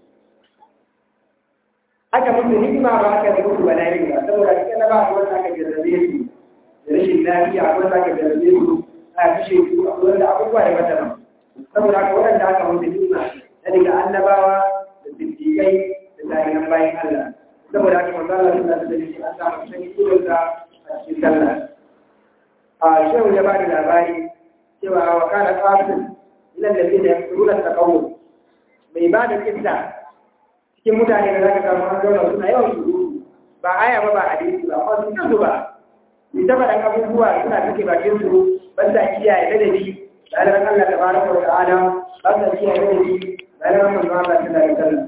aka musu hikima ba aka da musu bala'i ba saboda cikin na ba a wanda aka jarrabe su da rashin lafiya a wanda aka jarrabe su a kashe su a wanda abubuwa da mata saboda haka waɗanda aka musu hikima na daga annabawa da siddiƙai da tarihan bayan Allah saboda haka manzo Allah sallallahu alaihi wasallam an samu sani kudurta a cikin sallah a shehu ya ba da labari cewa wa kana qasim ila alladhina yaquluna taqawwu mai ba da kissa cikin mutane da za ka samu an zauna suna yawan su ba aya ba ba hadisi ba amma sun kansu ba ni ta faɗan abubuwa suna take bakin su ban sa kiyaye ladabi ɗaliban Allah ta fara wa ta'ala ban sa kiyaye ladabi ɗaliban manzo Allah ta da sallah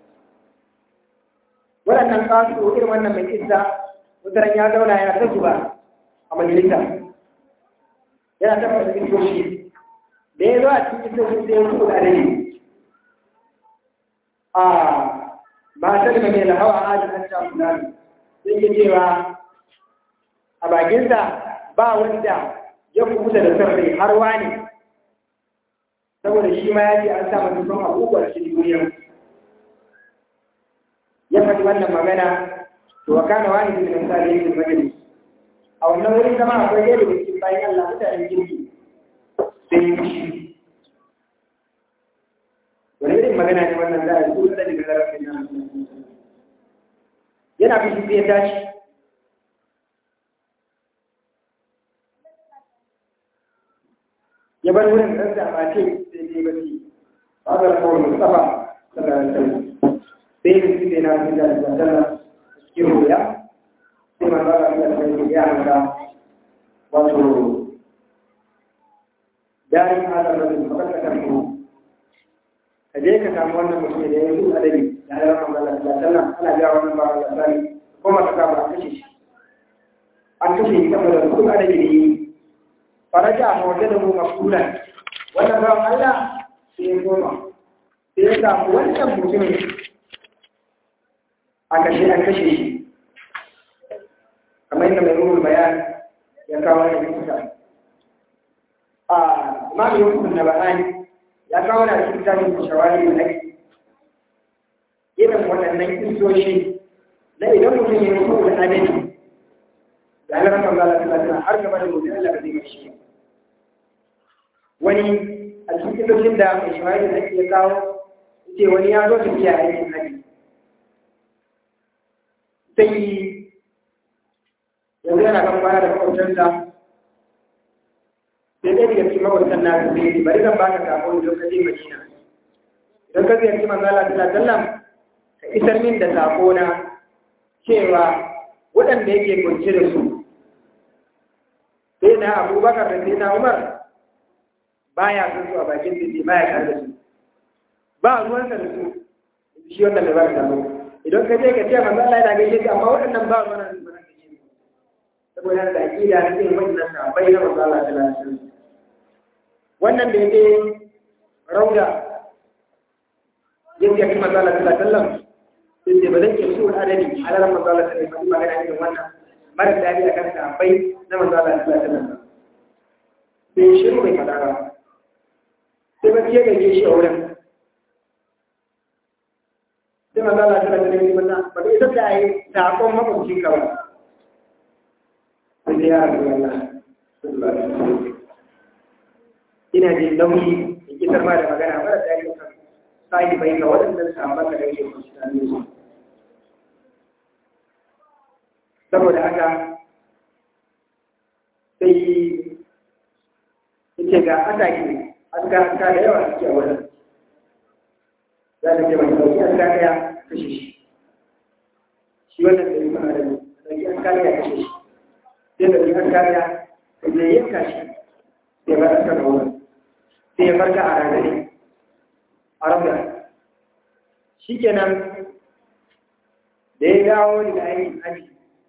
waɗannan kasu irin wannan mai kissa mutaran ya zauna yana ta zuba a majalisa yana tabbata kisoshi da ya zo a cikin kisoshi sai ya su da dare a matar da mai lahawa a ajin hanta fulani sai ke cewa a bakinsa ba wanda ya kubuta da sarrai har wani saboda shi ma ya ce an sa masa son abubuwa cikin duniya ya faɗi wannan magana to wa kana wani da misali yake majalis a wannan wurin zama akwai ɗaya daga cikin bayan Allah mutanen kirki sai yi fushi wani irin magana ne wannan za a yi kusa daga zarafin nan yana fushi sai ya tashi ya bar wurin ɗan da ba ce sai dai ba ce ba ga kawai mustafa sallallahu alaihi wasallam sai yin su ne na fi da sallallahu cikin ruya sai ma ba ga da sai ya hanga wato darin halar rabin makasakar mu ka je ka samu wannan mutum da ya yi adabi da ya rama Allah sallallahu alaihi ana ga wannan ba Allah sallallahu ko ma ka kama a kashe shi an kashe shi saboda duk adabi da yi faraja a waje da mu mafulan wannan ba Allah sai ya goma sai ya samu wannan mutumin a kashe an kashe shi kamar yadda mai ruhul bayan ya kawo da kusa a imamu yusuf na bahani ya kawo da cikin tarihin shawari da ake irin waɗannan kisoshi na idan mutum ya yi da adadi da alaƙar manzala ta lafiya har gaba da mutum Allah ba zai mai shi wani a cikin kisoshin da mai shawari da ake kawo ce wani ya zo tafiya aikin haji sai yanzu yana kan kwana da makwabtansa sai ɗaya daga cikin makwabtan na su sai bari zan baka sako idan ka je Madina idan ka ziyarci manzo Allah sallallahu alaihi wasallam ka isar min da sako na cewa waɗanda yake kunce da su sai na Abubakar da sai na Umar baya son su a bakin titi baya tare da su ba ruwansa da su shi wannan da ba ka sako idan ka je ka ce manzo Allah yana gaishe ka amma waɗannan ba ruwan da su saboda da aƙida na irin wannan sahabbai na manzo Allah sallallahu alaihi wasallam wannan da yake rauda yake kuma manzo Allah sallallahu alaihi wasallam sai ba zan ke su adadi alalan manzo Allah sallallahu alaihi wasallam magana irin wannan mara dadi akan sahabbai na manzo Allah sallallahu alaihi wasallam sai shiru bai fada ba sai ba ke gaje shi a wurin sai manzo Allah sallallahu alaihi wasallam ba ita ta yi sakon mabucin ka ba sai ya rabu Allah ina jin nauyi in kisar ma da magana mara da yake kan sai bai ga waɗannan sahabban da yake kusurani su saboda haka sai yake ga ataki aska aska da yawa suke a wurin za ta ce mai sauki aska ɗaya kashe shi shi wannan da yi kuma da sauki aska ɗaya kashe shi sai da rigar kariya da ya yanka shi sai ba askar wurin sai ya farka a ragare a rabia shi kenan da ya dawo daga aikin haji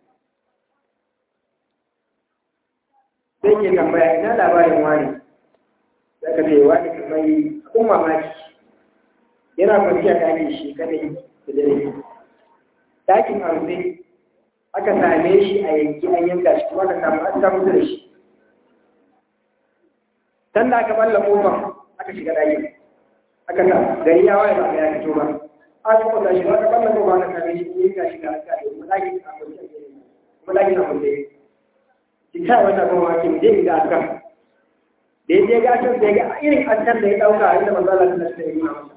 sai ke tambaya ina labarin wani da ka ce wani kamar abin mamaki yana kwanciya ɗakin shi kadai da dare ɗakin arzai aka same shi a yanki an yanka shi kuma aka samu an samu da shi dan da aka balla kofar aka shiga ɗakin aka sa gari ya waye ba ga ya fito ba aka kwata shi aka balla kofar aka same shi yanka shi ga aka yi kuma ɗakin a kwanci kuma ɗakin a kwanci ki ta wannan kuma ake mu je ga akan da ya je ga akan sai ga irin akan da ya ɗauka inda manzo Allah sallallahu alaihi wasallam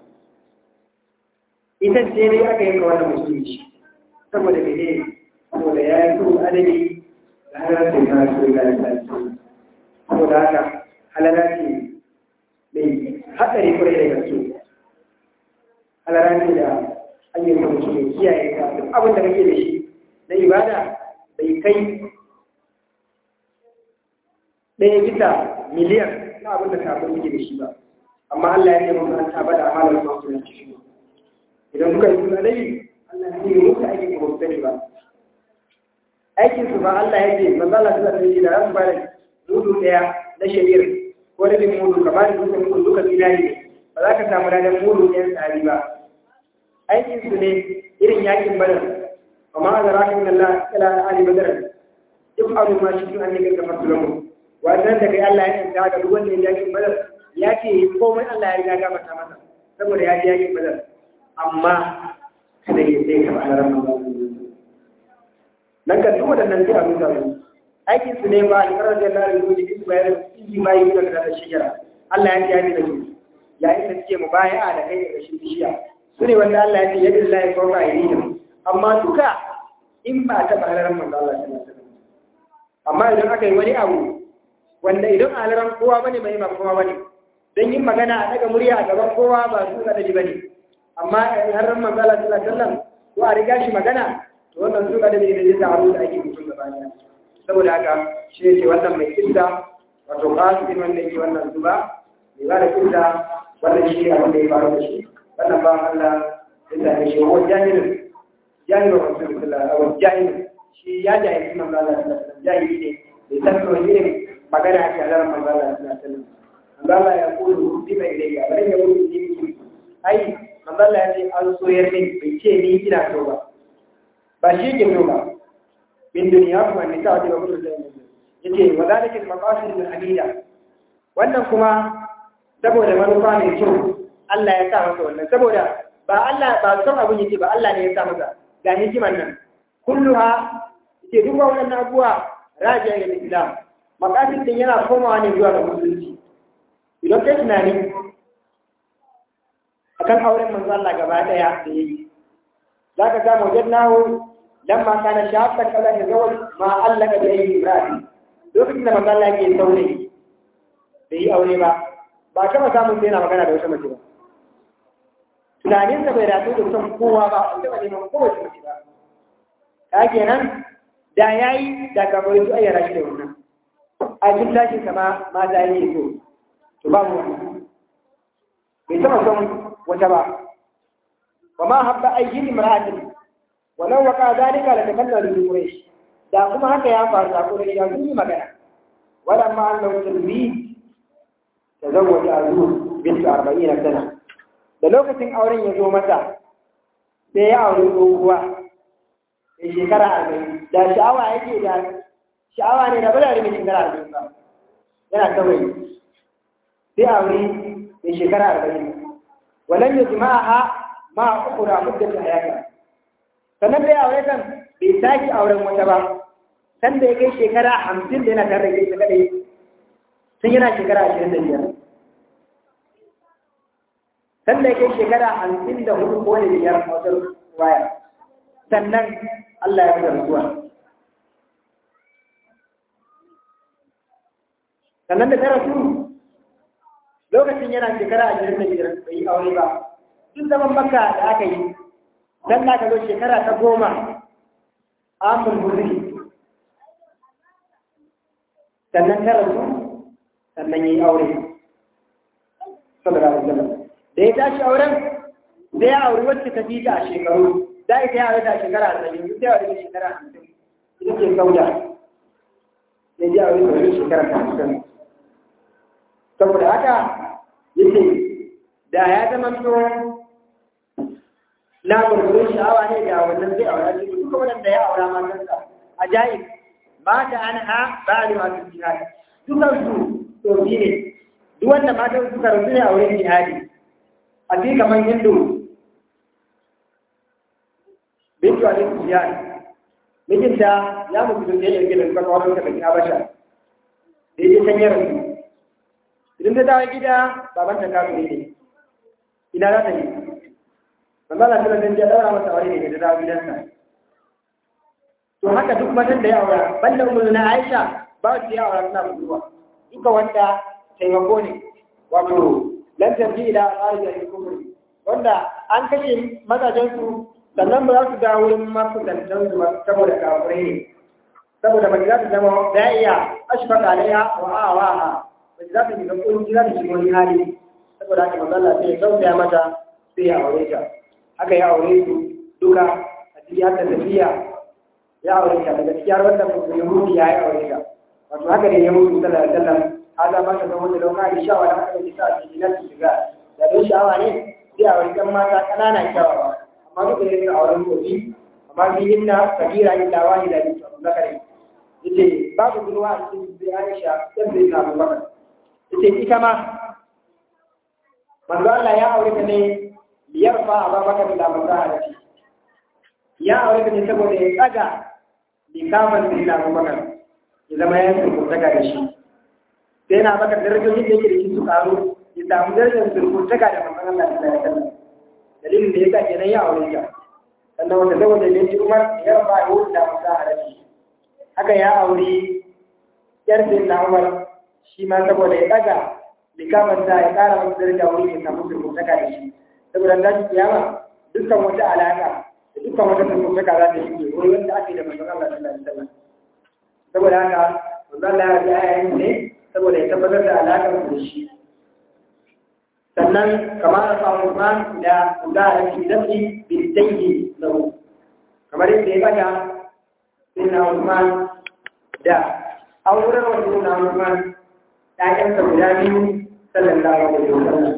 ita ce dai aka yanka wannan musulunci saboda menene saboda ya yi kuma adadi da halarci na su ga lissafi saboda haka halarci mai hatsari kwarai da gaske halarci da hanyar da mutum mai kiyaye ka duk abin da kake da shi na ibada bai kai ɗaya bisa miliyan na abin da kafin suke da shi ba amma Allah ya ce mun an taba da amalar masu yanci shi idan kuka yi suna dai Allah ya yi muku aikin ba ku sani ba aikin su ba Allah ya ce manzo Allah sallallahu alaihi wasallam da su bada mudu daya na shari'ar ko rabin mudu ka ba da dukkan mudu duka zinari ne ba za ka samu ladan mudu ɗayan tsari ba aikin su ne irin yakin badar amma a zara kan Allah ila ali badar duk abu ma shi tun an yi gaggafa su lamu wannan da kai Allah ya yanta ga duk wanda ya yakin badar ya ce komai Allah ya riga gafarta masa saboda ya ji yakin badar amma kada ya sai ka ba'ala ran nan ka duk waɗannan sai a rusa su aikin su ne ba alƙarar da Allah ya rubuta duk bayan inji ma yi da da shigara Allah ya ji ya da su yayin da suke mubaya'a da kai daga shi bishiya su ne wanda Allah ya ce yadda Allah ya kawo ayyuka amma duka in ba ta ba'ala manzo Allah sallallahu alaihi wasallam amma idan aka yi wani abu wanda idan alaran kowa bane bai ma kowa bane dan yin magana a daga murya a gaban kowa ba su da dali bane amma in har ran manzo Allah sallallahu alaihi wasallam ko a riga shi magana to wannan su da dali ne zai taru da ake mutum gaba ɗaya saboda haka shi ne wannan mai kissa wato qasim wanda yake wannan zuba mai ba da kissa wannan shi ne abin da ya faru da shi wannan ba Allah ya same shi wa jahilin jahilin rasulullah wa jahilin shi ya jahilci manzo Allah sallallahu alaihi wasallam jahili ne bai san ko irin magana ake halar manzo Allah sallallahu alaihi wasallam manzo Allah ya kulu bi bai dai ga bai ya wuce ni ai manzo Allah ya ce an soyar min bai ce ni ina so ba ba shi ke so ba min duniya kuma ni ta wajen kullu da yace wa zalika al-maqasid al-hamida wannan kuma saboda manufa mai kyau Allah ya sa masa wannan saboda ba Allah ba son abun yake ba Allah ne ya sa masa ga hikiman nan kulluha ke duk wannan abuwa rajiya ga Islam makasin din yana komawa ne zuwa ga musulunci idan kai tunani akan auren manzo Allah gaba daya da yayi zaka ga mujadnahu lamma kana shafta kala da zawal ma allaka da yayi ibrahim lokacin da manzo Allah yake saurayi bai yi aure ba ba kama samun sai yana magana da wata mace ba tunaninsa bai rasu da son kowa ba ba taɓa neman kowace mace ba ka kenan da ya yi da kamar su ayyana shi da wannan a cikin tashin sama ma za yi so to ba mu wannan bai taɓa son wata ba wa ma habba ayyin imra'atin walau waqa zalika la takallalu bi quraish da kuma haka ya faru da quraish ya yi magana wala ma annahu talbi tazawwaja azur bint 40 sana da lokacin auren ya zo mata sai ya auri tsohuwa da shekara arba'in da sha'awa yake da sha'awa ne da bada mai shekara arba'in ba yana kawai sai auri mai shekara arba'in walan ya jima'a ha ma ukura muddata hayata sannan da ya aure kan bai sake auren wata ba san da ya kai shekara hamsin da yana tare da ita kadai sun yana shekara ashirin da biyar san da ya kai shekara hamsin da hudu ko da biyar a wajen waya sannan Allah ya fitar zuwa sannan da ta rasu lokacin yana shekara ashirin da biyar bai yi aure ba duk zaman makka da aka yi dan da aka zo shekara ta goma amul huzuri sannan ta rasu sannan ya yi aure sallallahu alaihi wasallam da ya tashi auren da ya auri wacce ta fita a shekaru da ita ya aure ta shekara arba'in duk ya aure shekara hamsin ita ce sauda ya ji aure ta wani shekara ta hamsin saboda haka yace da ya zama to na gurgurin sha'awa ne da wannan zai aura shi duka wanda ya aura matansa ajaib ba ta an ha ba ni masu jihadi dukan su to ne duk wanda matan suka rasu ne a wurin jihadi a fi kamar hindu bintu a cikin jihadi mijinta ya mutu da ya gina suka kawo ta bakin habasha da ya can yara su idan ta dawo gida baban ta kasu ne ina za ta yi amma na tana dan ya daura masa aure ne da dawo gidansa to haka duk matan da ya aura banda ummu na Aisha ba su ya aura suna budurwa duka wanda taimako ne wato lan tarji ila arja al-kufr wanda an kashe mazajen su sannan ba za su dawo wurin masu dantan su saboda kafirai ne saboda mace za ta zama da iya ashfaka alaiha wa awaha mace za ta shiga kunci za ta shiga wani hali saboda haka manzo Allah sai ya tausaya mata sai ya aure ta haka ya aure su duka a cikin haka tafiya ya aure ta daga cikin wanda Yahudi ya yi aure ta wato haka ne ya mutu sallallahu alaihi wasallam hada ma ka zama da lauka da shawa da aka yi sa a cikin su shiga da don sha'awa ne sai a wani kan mata ƙanana kyawawa amma duk da yin auren gobe amma biyin na kabira illa wani da bisa zakari yace babu gurwa a cikin zai Aisha sai zai na Abubakar yace ita ma manzo Allah ya aure ta ne liyarfa Abubakar da masahaci ya aure ta ne saboda ya tsaga likaman da Abubakar ya zama ya surkuntaka da shi sai na baka darajojin da yake da shi su karu ya samu darajar surkuntaka da manzon Allah sallallahu alaihi wasallam dalilin da yasa kenan ya aure ta sannan wanda saboda ne shi Umar ya raba ya wuce da masahaci haka ya aure yar sai na Umar shi ma saboda ya daga likaman da ya kara masa daraja wuri ya samu surkuntaka da shi saboda da kiyama dukkan wata alaka da dukkan wata surkuntaka za ta shige wani wanda ake da manzon Allah sallallahu alaihi wasallam saboda haka manzon Allah ya ji ayayin ne saboda ya tabbatar da alaƙar da shi sannan kamar da samun Usman da Udara fi dafi bin dangi lahu kamar yadda ya bada sai na Usman da auren wanda na Usman ɗayansa guda biyu sallallahu alaihi wasallam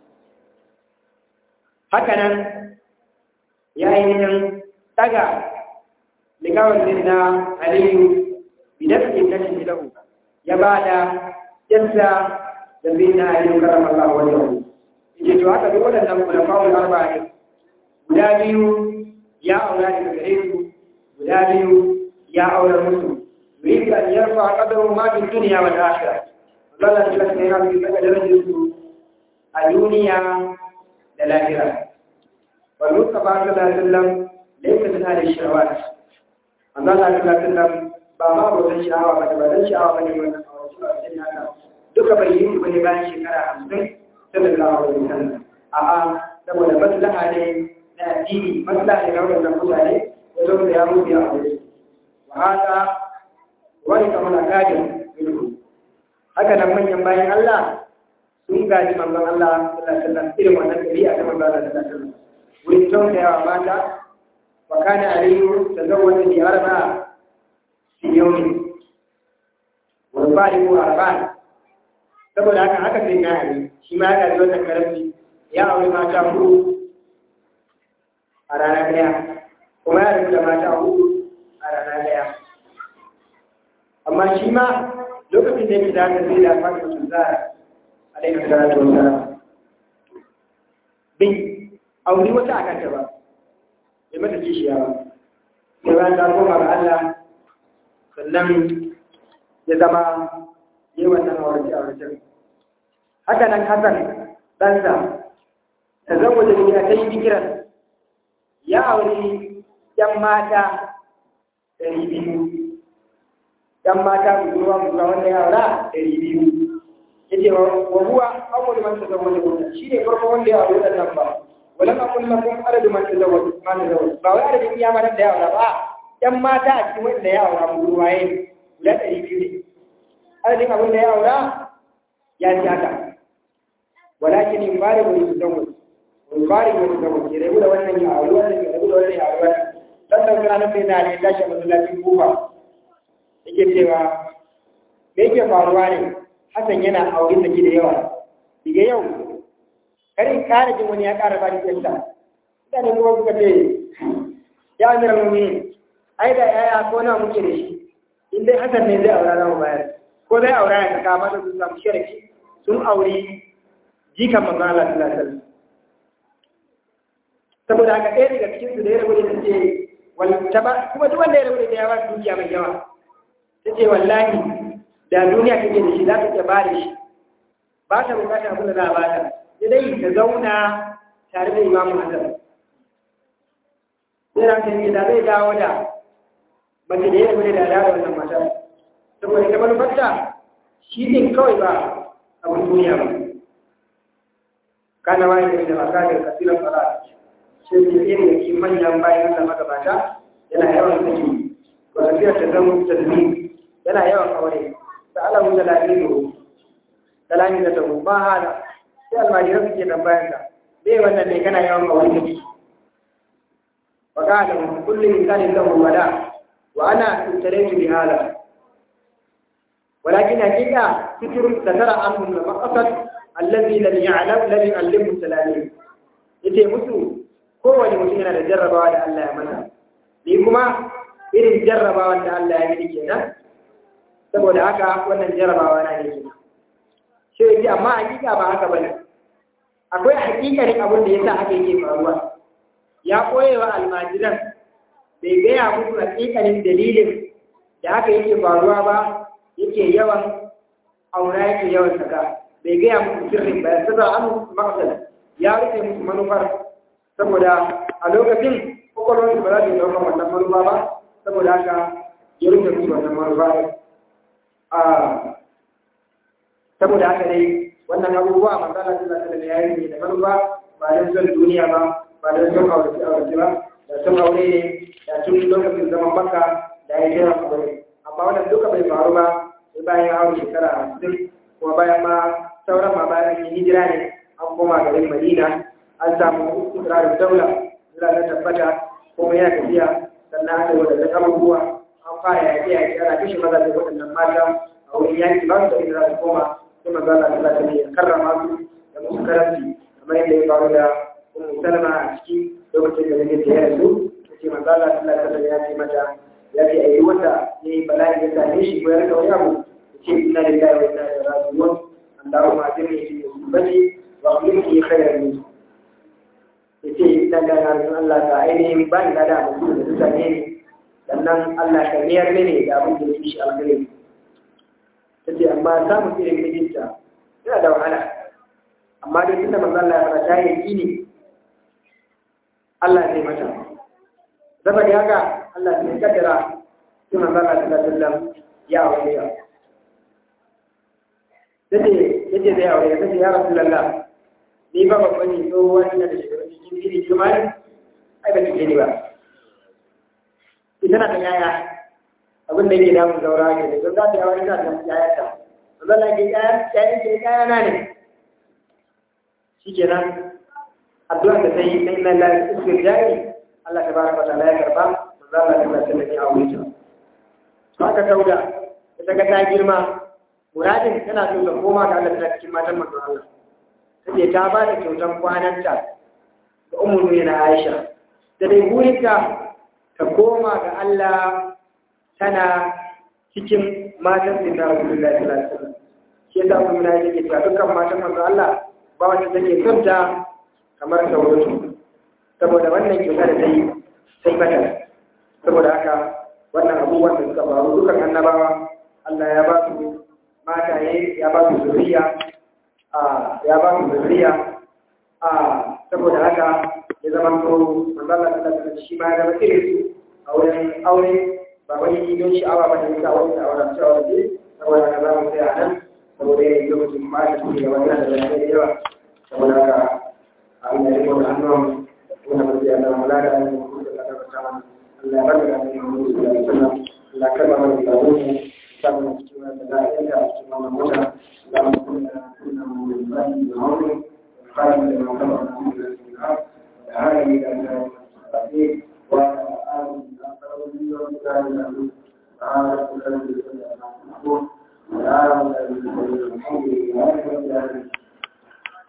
haka nan ya yi nan daga likawar na Aliyu bidafin kashin lahu ya ba da yansa da zai na yi karama Allah wajen yake to haka duk waɗannan kulafawul arba'a guda biyu ya aura daga gare su guda biyu ya aura musu yuridu an yarfa qadaru ma fi dunya wal akhirah Allah ya tsaya yana fi daga darajar su a duniya da lahira wa Mustafa sallallahu alaihi wasallam laysa min ahli shawat Allah sallallahu alaihi wasallam ba ma bautan sha'awa ba da ba dan sha'awa ba ne wannan aure haka duka bai yi su bane bayan shekara hamsin sallallahu alaihi wasallam a'a saboda maslaha ne na addini maslaha ne na wannan mutane ya zo da ya mutu ya aure wa haka wani kamar akadin ilmu haka nan manyan bayan Allah sun gaji manzon Allah sallallahu alaihi wasallam irin wannan dabi'a ta manzon Allah sallallahu alaihi wasallam wurin tausayawa mata wa kana aliyu tazawwaja bi arba'a fi yawmin wa bari'u arba'a saboda haka haka sai na yi shi ma ya gaji wannan karamci ya aure mata hudu a rana daya kuma ya rubuta mata hudu a rana daya amma shi ma lokacin da yake da haka zai da fata su zara a daga salatu wasa bai aure wata a kanta ba bai mata kishiya ba sai bayan ta koma ga Allah sannan ya zama yi wannan aurace auracen haka nan Hassan ɗansa ta zama da duniya ta yi bikiran ya auri ‘yan mata ɗari biyu ‘yan mata budurwa budurwa wanda ya aura ɗari biyu ya ce wa huwa awwal man tazawwa da wannan shi ne farko wanda ya auri wannan ba walan aqul lakum adadu man tazawwa man tazawwa ba wai adadin iya matan da ya aura ba ‘yan mata a cikin wanda ya aura budurwa ya guda ɗari biyu ne adadin abin da ya aura ya ci haka walakin in bari wani su zama in bari wani su zama ke rabu da wannan ya auri wannan ya rabu da wannan ya auri wannan dan da kana nan sai da ne tashi a masallacin kufa yake cewa me yake faruwa ne Hassan yana aure da da yawa diga yau kar in kara jin wani ya kara ba ni kyanta mutane kuma suka ce ya amira mu'minin ai da yaya ko na muke da shi in dai Hassan ne zai aura za mu bayar ko zai aura ya kaka masa sun samu shirki sun auri jikan manzo Allah sallallahu alaihi wasallam saboda haka ɗaya daga cikin su da ya rabu da ce wallata ba kuma duk wanda ya rabu da ya ba dukiya mai yawa ta ce wallahi da duniya kake da shi za ka iya ba da shi ba ta bukatar abin da za a ba ta sai dai ta zauna tare da imamu Hassan sai ran ta da zai dawo da mace da ya rabu da da wannan matar saboda ta manufarta shi din kawai ba abin duniya ba kana wani da maka da kasirar fara shi ne irin da ke manyan bayan da magabata yana yawan saki ko tafiyar ta zama tazmi yana yawan aure da ala wuta lafiyo kalami da tabo ba hala sai almajiran suke tambayan ka me wannan ne kana yawan aure kake wa qala kullu insanin lahu wala wa ana intaraytu bi hala walakin hakika fitrun satara anhum al-maqsad allazi lam ya'lam lam yu'allimu salalim yace musu kowane mutum yana da jarrabawa da Allah ya masa ni kuma irin jarrabawa da Allah ya yi kenan saboda haka wannan jarrabawa na ne kenan shi yake amma hakika ba haka bane akwai hakikarin abin da yasa haka yake faruwa ya koyewa almajiran bai gaya musu hakikanin dalilin da haka yake faruwa ba yake yawan aura yake yawan saka bai gaya musu sirrin ba ya saba an maksad ya rufe musu manufar saboda a lokacin kwakwalwarsu ba za su yi ɗaukar wannan manufa ba saboda haka ya rufe musu wannan manufa saboda haka dai wannan abubuwa masala sun zata da yayi ne da manufa ba don son duniya ba ba don son aure aure ba da son aure ne da tun lokacin zaman baka da ya jira aure amma wannan duka bai faru ba sai bayan aure shekara hamsin kuma bayan ma sauran ma bayan yin hijira ne an koma garin madina an samu ikirarin daula zira na tabbata kuma yana tafiya sannan aka yi wadannan abubuwa an fara yaƙi yaƙi ana kashe maza da waɗannan mata a wurin yaƙi ba su da inda za su koma sai maza Allah ta zata ya karrama su da musu karanci kamar yadda ya faru da ummu salama a ciki lokacin da nake tsaye da su ce maza Allah ta zata ya ce mata ya ce a yi wanda ya yi bala'i ya same shi ko ya rika wani abu ya ce ina da lillahi wa inna ilaihi raji'un Allahumma ajirni fi musibati wa akhlifni khayran minhu ya ce dan da na Allah ta ainihin ba ni da mutum da suka ne sannan Allah ka niyar mene da abin da ya fi shi alkhairi ta ce amma samun irin mijinta yana da wahala amma dai tunda manzo Allah ya fara ta yi ne Allah zai mata zama da haka Allah zai kaddara sai manzo Allah sallallahu alaihi wasallam ya aure ta tace yace zai aure ta tace ya rasulullah ni ba babba ne tsohuwa ina da shekaru cikin fili kuma ne ai ba kike ne ba ita na da yaya abin da yake damun zaura ke da za ta yawa ita da yaya ta zalla ke yaya yaya ke yaya na ne shikenan addu'a da sai na inna la istirjai Allah tabaraka wa ta'ala ya karba manzo Allah ta tsaya ne a wurin ta haka sauda ita ga ta girma muradin tana so ta koma ga Allah ta cikin matan manzo Allah sai ta ba da kyautan kwananta ga ummu na Aisha da dai burinta ta koma ga Allah tana cikin matan da Rasulullah sallallahu alaihi wasallam shi yasa kuma na yake cewa dukkan matan manzo Allah ba wanda take son ta kamar sauratu saboda wannan kyauta da ta yi sai mata saboda haka wannan abubuwan da suka faru dukan annabawa Allah ya ba su mataye ya ba su zuriya a ya ba su zuriya a saboda haka ya zama to manzo Allah sallallahu alaihi shi ma ya zama irin su a wurin aure ba wani don sha'awa ba da yasa wani sha'awa da cewa waje saboda haka za mu tsaya nan saboda yanayin lokacin ma da suke gaba yana da bayanai da yawa saboda haka Allah ya rikon hannun wanda ba zai yana mula da hannun kuma da kada bata mana Allah ya bada da hannun wani da ya sana Allah karba mana da wani samun cikin wani da za a yanka a cikin wannan mota za mu kuma da kuna mu da zai da wani fara da makama na mu da su da da hali da da ne wa an da sarari da wani da da su a da su da da da da da da da da da da da da